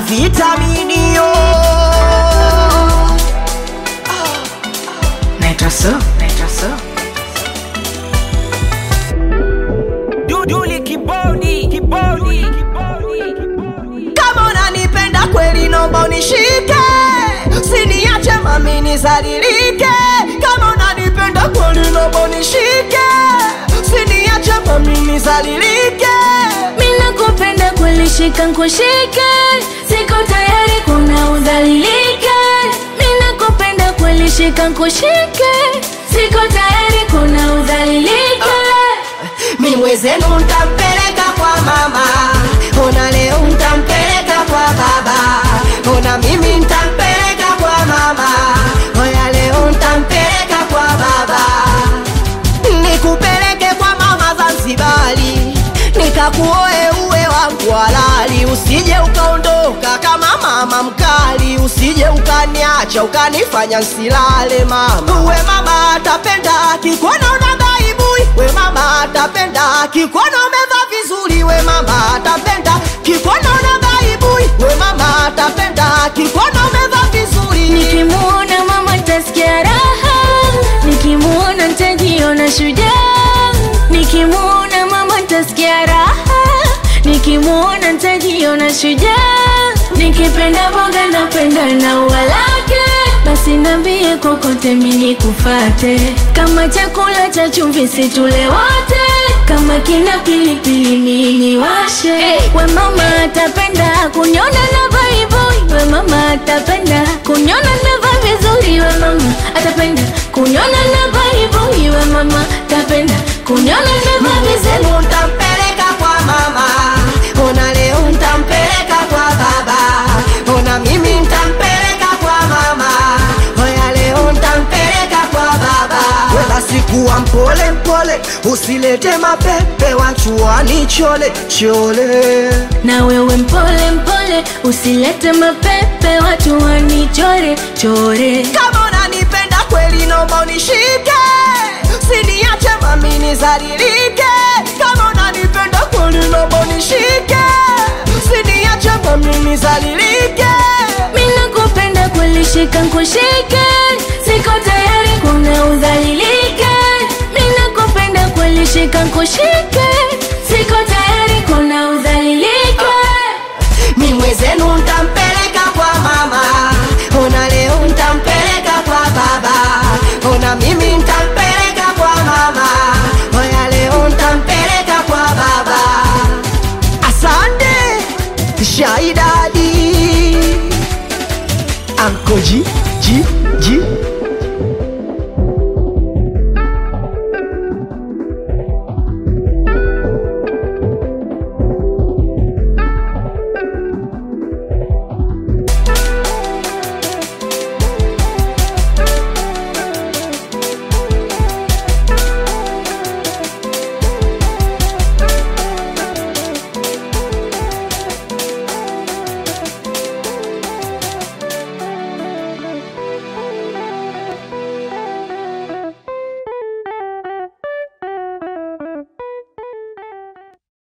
vitaminio Naitwa so, naitwa so. Duduli kibodi, kibodi, kama unanipenda kweli nomba unishike siniache mami nizalilike kama unanipenda kweli nomba unishike siniache mami nizalilike Mina kupenda kweli shika nkushike Siko tayari kuna udhalilike Mina kupenda kweli shika nkushike Siko tayari kuna udhalilike mi mwezenu ntampeleka kwa mama ona leo ntampeleka kwa baba ona mimi ntampeleka kwa mama oya leo ntampeleka kwa baba nikupeleke kwa mama Zanzibari nikakuoe uwe wangu halali usije ukaondoka kama mama mkali usije ukaniacha ukanifanya nsilale mama uwe mama atapenda kikuona una baibui we mama atapenda kikuona umevaa vizuri we mama atapenda kikuona una baibui we mama atapenda kikuona umevaa vizuri Nikimuona mama tasikia raha Nikimuona ntajiona shujaa Nikimuona mama tasikia raha Nikimuona ntajiona shujaa Nikipenda boga napenda na ua lake Basi nambie kokote mini kufate Kama chakula cha chumvi situle wote Kama kina pilipili mini washe We mama atapenda kunyona na vaiboi We mama atapenda kunyona na va vizuri We mama atapenda kunyona na vaiboi We mama atapenda kunyona na va vizuri Leo ntampeleka kwa mama, ona leo ntampeleka kwa baba, ona mimi ntampeleka kwa mama, oya leo ntampeleka kwa baba. We basi kuwa mpole mpole, usilete mapepe wachuani chole chole. na wewe mpole mpole usilete mapepe watu wanichore chore Kama unanipenda kweli, naomba unishike, siniache mami nizalilike. Kama unanipenda kweli, naomba unishike, siniache mami nizalilike. mina kupenda kweli shika nkushike siko tayari kuna udhalilike mina kupenda kweli shika nkushike siko tayari kuna udhalilike mi mwezenu ntampeleka kwa mama, ona leo ntampeleka kwa baba, ona mimi ntampeleka kwa mama, oya leo ntampeleka kwa baba. Asante Shaidadi Anko G G